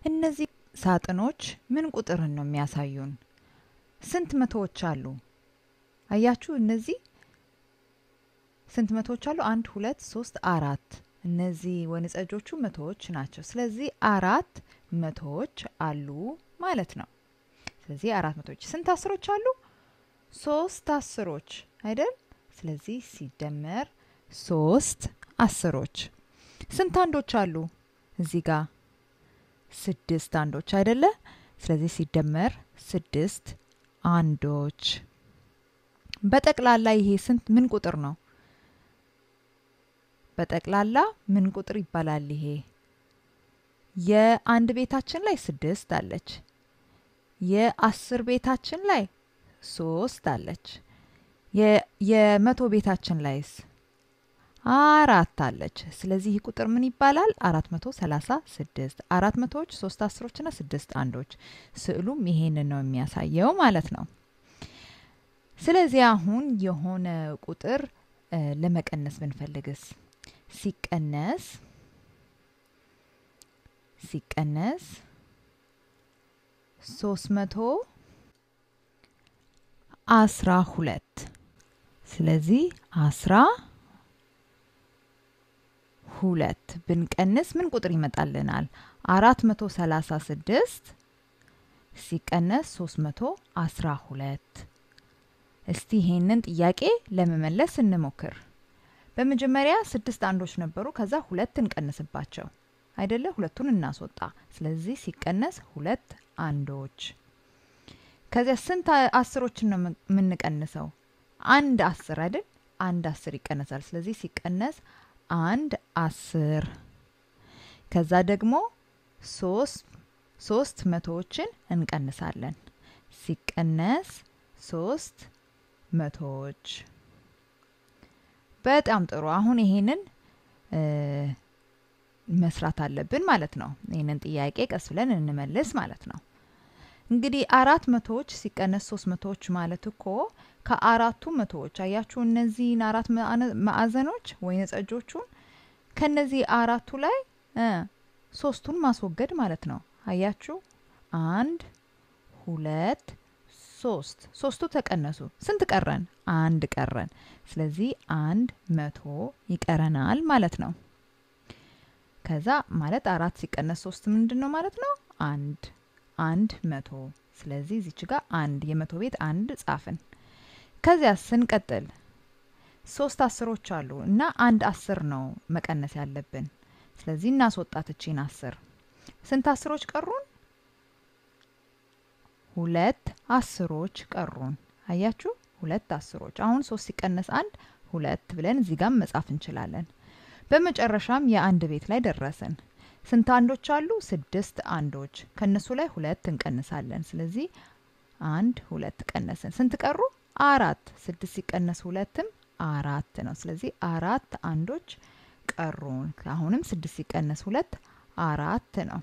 እነዚህ ሳጥኖች ምን ቁጥርን ነው የሚያሳዩን? ስንት መቶዎች አሉ? አያችሁ፣ እነዚህ ስንት መቶዎች አሉ? አንድ፣ ሁለት፣ ሶስት፣ አራት። እነዚህ ወይንጠጆቹ መቶዎች ናቸው። ስለዚህ አራት መቶዎች አሉ ማለት ነው። ስለዚህ አራት መቶዎች። ስንት አስሮች አሉ? ሶስት አስሮች አይደል? ስለዚህ ሲደመር ሶስት አስሮች። ስንት አንዶች አሉ? እዚህ ጋር ስድስት አንዶች አይደለ? ስለዚህ ሲደመር ስድስት አንዶች። በጠቅላላ ይሄ ስንት ምን ቁጥር ነው? በጠቅላላ ምን ቁጥር ይባላል? ይሄ የአንድ ቤታችን ላይ ስድስት አለች። የአስር ቤታችን ላይ ሶስት አለች። የመቶ ቤታችን ላይስ አራት አለች። ስለዚህ ይህ ቁጥር ምን ይባላል? አራት መቶ ሰላሳ ስድስት አራት መቶዎች ሶስት አስሮችና ስድስት አንዶች። ስዕሉም ይሄንን ነው የሚያሳየው ማለት ነው። ስለዚህ አሁን የሆነ ቁጥር ለመቀነስ ብንፈልግስ ሲቀነስ ሲቀነስ ሶስት መቶ አስራ ሁለት ስለዚህ አስራ ሁለት ብንቀንስ ምን ቁጥር ይመጣልናል? አራት መቶ ሰላሳ ስድስት ሲቀነስ ሶስት መቶ አስራ ሁለት እስቲ ይሄንን ጥያቄ ለመመለስ እንሞክር። በመጀመሪያ ስድስት አንዶች ነበሩ። ከዛ ሁለት እንቀንስባቸው አይደለ? ሁለቱን እናስወጣ። ስለዚህ ሲቀነስ ሁለት አንዶች። ከዚያ ስንት አስሮችን ነው የምንቀንሰው? አንድ አስር አይደል? አንድ አስር ይቀነሳል። ስለዚህ ሲቀነስ አንድ አስር። ከዛ ደግሞ ሶስት ሶስት መቶዎችን እንቀንሳለን። ሲቀነስ ሶስት መቶዎች። በጣም ጥሩ። አሁን ይሄንን መስራት አለብን ማለት ነው። ይህንን ጥያቄ ቀስ ብለን እንመልስ ማለት ነው። እንግዲህ አራት መቶዎች ሲቀነስ ሶስት መቶዎች ማለት እኮ ከአራቱ መቶዎች አያችሁ፣ እነዚህን አራት ማዕዘኖች ወይን ጠጆቹን ከነዚህ አራቱ ላይ ሶስቱን ማስወገድ ማለት ነው። አያችሁ፣ አንድ ሁለት ሶስት ሶስቱ ተቀነሱ። ስንት ቀረን? አንድ ቀረን። ስለዚህ አንድ መቶ ይቀረናል ማለት ነው። ከዛ ማለት አራት ሲቀነስ ሶስት ምንድን ነው ማለት ነው? አንድ አንድ መቶ። ስለዚህ እዚች ጋር አንድ የመቶ ቤት አንድ ጻፍን። ከዚያ ስንቀጥል ሶስት አስሮች አሉ እና አንድ አስር ነው መቀነስ ያለብን። ስለዚህ እናስወጣት እቺን አስር። ስንት አስሮች ቀሩን? ሁለት አስሮች ቀሩን። አያችሁ፣ ሁለት አስሮች። አሁን ሶስት ሲቀነስ አንድ ሁለት ብለን እዚህ ጋር መጻፍ እንችላለን። በመጨረሻም የአንድ ቤት ላይ ደረስን። ስንት አንዶች አሉ? ስድስት አንዶች። ከነሱ ላይ ሁለት እንቀንሳለን። ስለዚህ አንድ ሁለት ቀነስን። ስንት ቀሩ? አራት። ስድስት ሲቀነስ ሁለትም አራት ነው። ስለዚህ አራት አንዶች ቀሩን። አሁንም ስድስት ሲቀነስ ሁለት አራት ነው።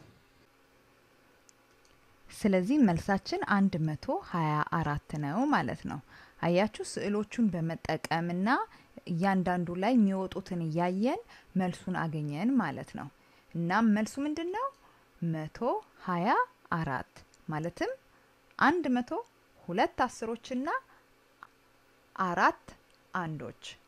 ስለዚህ መልሳችን አንድ መቶ ሀያ አራት ነው ማለት ነው። አያችሁ ስዕሎቹን በመጠቀምና እያንዳንዱ ላይ የሚወጡትን እያየን መልሱን አገኘን ማለት ነው። እናም መልሱ ምንድን ነው? መቶ ሀያ አራት ማለትም አንድ መቶ ሁለት አስሮችና አራት አንዶች